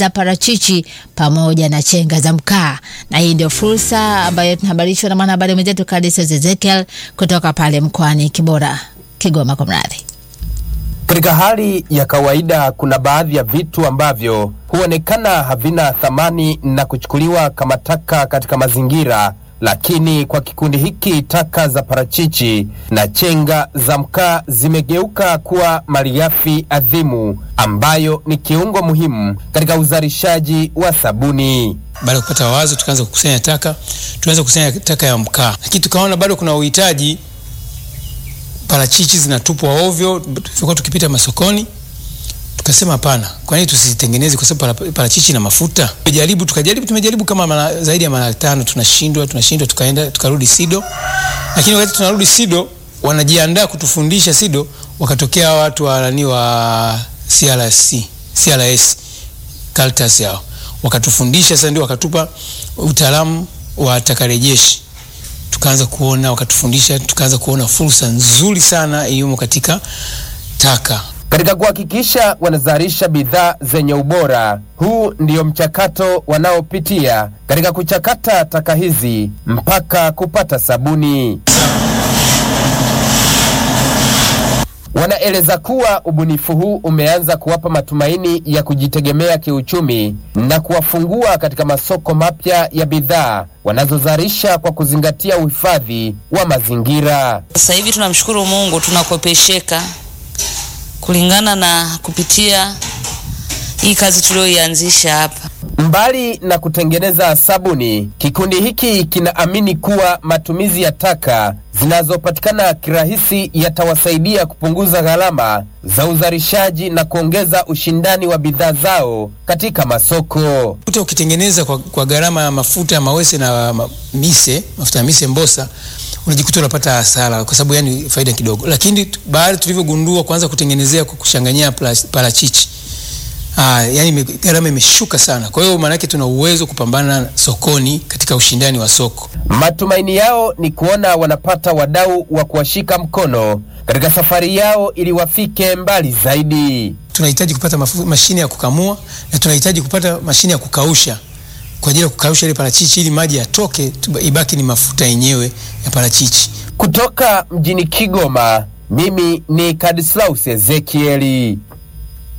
za parachichi pamoja na chenga za mkaa, na hii ndio fursa ambayo tunahabarishwa na mwanahabari mwenzetu Kadis Ezekiel kutoka pale mkoani Kibora, Kigoma kwa mradhi. Katika hali ya kawaida kuna baadhi ya vitu ambavyo huonekana havina thamani na kuchukuliwa kama taka katika mazingira, lakini kwa kikundi hiki taka za parachichi na chenga za mkaa zimegeuka kuwa malighafi adhimu ambayo ni kiungo muhimu katika uzalishaji wa sabuni. Baada ya kupata wazo, tukaanza kukusanya taka, tuanza kukusanya taka ya mkaa, lakini tukaona bado kuna uhitaji parachichi zinatupwa ovyo, tulikuwa tukipita masokoni, tukasema hapana, kwa nini tusitengeneze? Kwa sababu para- parachichi na mafuta. Tumejaribu, tukajaribu, tumejaribu kama mara, zaidi ya mara tano, tunashindwa, tunashindwa, tukaenda tukarudi SIDO, lakini wakati tunarudi SIDO wanajiandaa kutufundisha SIDO, wakatokea watu wa nani wa CRC, CRS Caritas yao wakatufundisha, sasa ndio wakatupa utaalamu wa takarejeshi tukaanza kuona wakatufundisha, tukaanza kuona fursa nzuri sana iliyomo katika taka. Katika kuhakikisha wanazalisha bidhaa zenye ubora, huu ndio mchakato wanaopitia katika kuchakata taka hizi mpaka kupata sabuni. Wanaeleza kuwa ubunifu huu umeanza kuwapa matumaini ya kujitegemea kiuchumi na kuwafungua katika masoko mapya ya bidhaa wanazozalisha kwa kuzingatia uhifadhi wa mazingira. Sasa hivi tunamshukuru Mungu tunakopesheka kulingana na kupitia hii kazi tuliyoianzisha hapa. Mbali na kutengeneza sabuni, kikundi hiki kinaamini kuwa matumizi ya taka zinazopatikana kirahisi yatawasaidia kupunguza gharama za uzalishaji na kuongeza ushindani wa bidhaa zao katika masoko. Kuta ukitengeneza kwa, kwa gharama ya mafuta ya mawese na ma, mise mafuta ya mise mbosa unajikuta unapata hasara kwa sababu yani faida kidogo, lakini tu- baada tulivyogundua kuanza kutengenezea kwa kuchanganyia plas- parachichi Ah, yani ime- gharama imeshuka sana. Kwa hiyo maana yake tuna uwezo kupambana sokoni katika ushindani wa soko. Matumaini yao ni kuona wanapata wadau wa kuwashika mkono katika safari yao ili wafike mbali zaidi. tunahitaji kupata mafu, mashine ya kukamua na tunahitaji kupata mashine ya kukausha kwa ajili ya kukausha ile parachichi ili maji yatoke, tu- ibaki ni mafuta yenyewe ya parachichi. Kutoka mjini Kigoma, mimi ni Kadislaus Ezekieli.